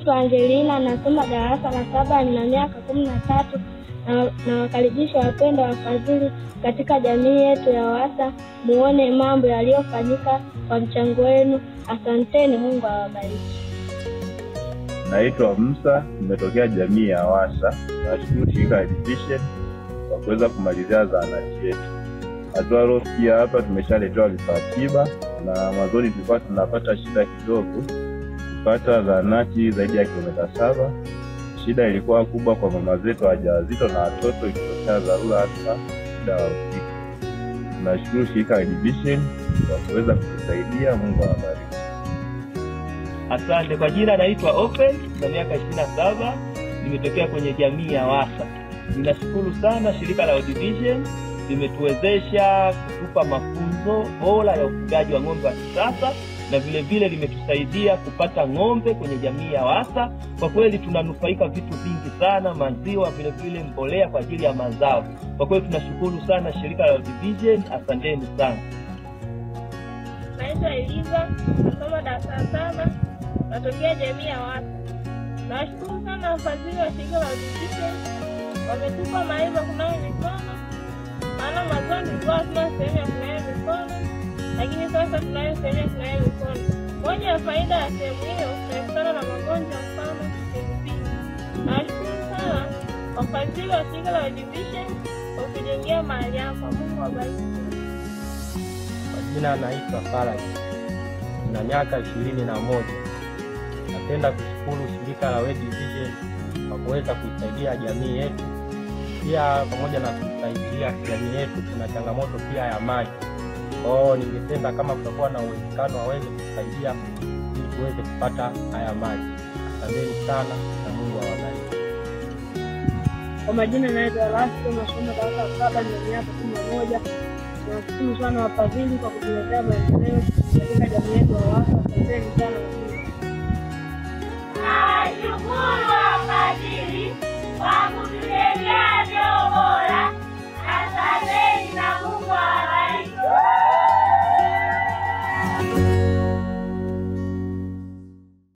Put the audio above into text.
naitwa Angelina, nasoma darasa la saba, nina miaka kumi na tatu. Na- Nawakaribisha wapendwa wafadhili katika jamii yetu ya Wasa, muone mambo yaliyofanyika kwa mchango wenu. Asanteni, Mungu awabariki. Naitwa Musa, nimetokea jamii ya Wasa. Nashukuru shirika la Eduvision kwa kuweza kumalizia zahanati yetu. Hatua aliofikia hapa, tumeshaletewa vifaa tiba, na mwanzoni tulikuwa tunapata shida kidogo kupata zahanati zaidi ya kilomita saba. Shida ilikuwa kubwa kwa mama zetu wajawazito na watoto, ikitokea dharura hata muda wa usiku. Tunashukuru shirika la Eduvision kwa kuweza kutusaidia. Mungu awabariki. Asante. Kwa jina naitwa Open na miaka ishirini na saba, nimetokea kwenye jamii ya Wasa. Ninashukuru sana shirika la World Vision limetuwezesha kutupa mafunzo bora ya ufugaji wa ng'ombe wa kisasa na vile vile limetusaidia kupata ng'ombe kwenye jamii ya Wasa. Kwa kweli tunanufaika vitu vingi sana, maziwa, vile vile mbolea kwa ajili ya mazao. Kwa kweli tunashukuru sana shirika la World Vision, asanteni sana. Naitwa Eliza, nasoma darasa la saba, natokea jamii ya Wasa. Nawashukuru sana wafadhili wa shirika la Eduvision, wametupa maarifa kunawa mikono, maana mwanzoni tulikuwa hatuna sehemu ya kunawa mikono, lakini sasa tunayo sehemu ya kunawa mikono. Moja ya faida ya sehemu hiyo, tunaepukana na magonjwa mfano kipindupindu. Nawashukuru sana wafadhili wa shirika la Eduvision kwa kujengea mahali hapa. Mungu awabariki. Kwa jina anaitwa Faraji na miaka ishirini na moja. Napenda kushukuru shirika la World Vision kwa kuweza kuisaidia jamii yetu, pia pamoja na kusaidia jamii yetu, kuna changamoto pia ya maji. Kwa hiyo ningependa kama kutakuwa na uwezekano waweze kusaidia ili tuweze kupata haya maji. Asanteni sana na Mungu awabariki. Kwa majina naitwa Erasto, nasoma darasa la saba, nina miaka kumi na moja. Nawashukuru sana wafadhili kwa kutuletea maendeleo katika jamii yetu ya Wasa. Asanteni sana. Nawashukuru wafadhili kwa kutuletea